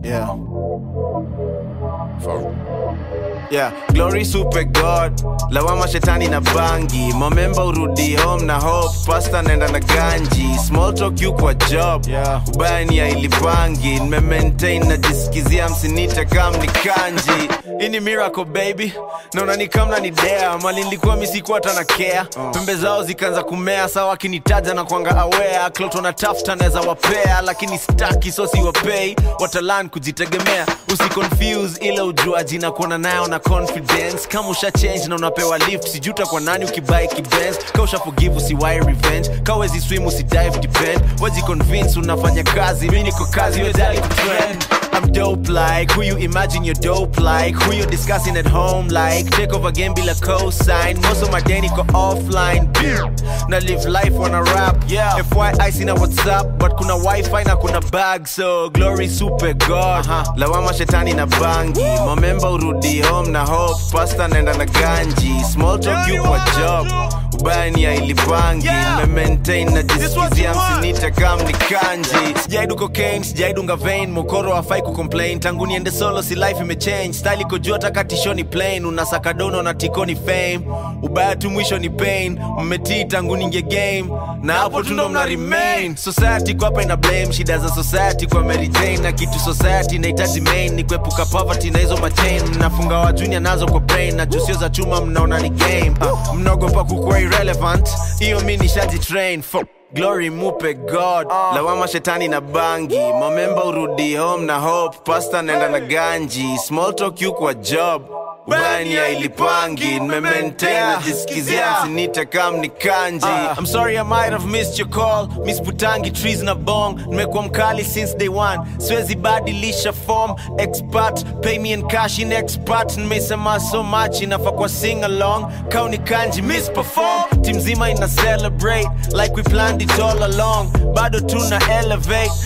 Yeah. Yeah, glory super god lawama shetani na bangi momemba urudi home na hope pasta naenda na ganji small talk you kwa job Yeah. ubaya ni ya ilipangi nimemaintain najisikizia msinite kam ni kanji hii ni miracle baby naona ni kamna ni dea mali nilikuwa misikuwa hata na care pembe zao zikaanza kumea sawa akinitaja na kwanga aware klot wanatafuta naweza wapea lakini staki so siwapei watalan kujitegemea usiconfuse ile ujuaji na kuona nayo na confidence kama usha change na unapewa lift sijuta kwa nani ukibai kibens ka usha forgive usiwai revenge ka wezi swim usidive depend waji convince unafanya kazi mi niko kazi wedali kutrend I'm dope like who you imagine you're dope like who you discussing at home like take over game bila cosign most of my day niko offline na live life on a rap yeah FYI sina WhatsApp but kuna wifi na kuna bag so glory super god uh-huh. lawama shetani na bangi momemba urudi home na hope pasta naenda na ganji small talk you kwa job ubaya ni ya ilipangi Yeah. maintain na what you jisikizia want. msinite kam ni kanji sijaidu cocaine sijaidunga vein mokoro hafai kucomplain tangu niende solo si life imechange style iko juu hata katishoni plain unasaka dono na tikoni fame ubaya tu mwisho ni pain mmetii tangu ninge game na hapo tu ndo mna remain society kwa hapa ina blame shida za society kwa Mary Jane na kitu society inahitaji main ni kuepuka poverty na hizo machain mnafunga wa junior nazo kwa brain na jusio za chuma mnaona ni game uh, mnaogopa kukuwa irrelevant hiyo mi nishaji train for glory mupe god lawama shetani na bangi momemba urudi home na hope pasta naenda na ganji small talk you kwa job ubani ya ilipangi nimemaintain najisikizia msinite kam ni kanji I'm sorry I might have missed your call miss putangi trees na bong nimekuwa mkali since day one siwezi badilisha form expert pay me in cash in expert nimesema so much inafaa kwa sing along kauni kanji miss perform team zima ina celebrate like we planned it all along bado tuna elevate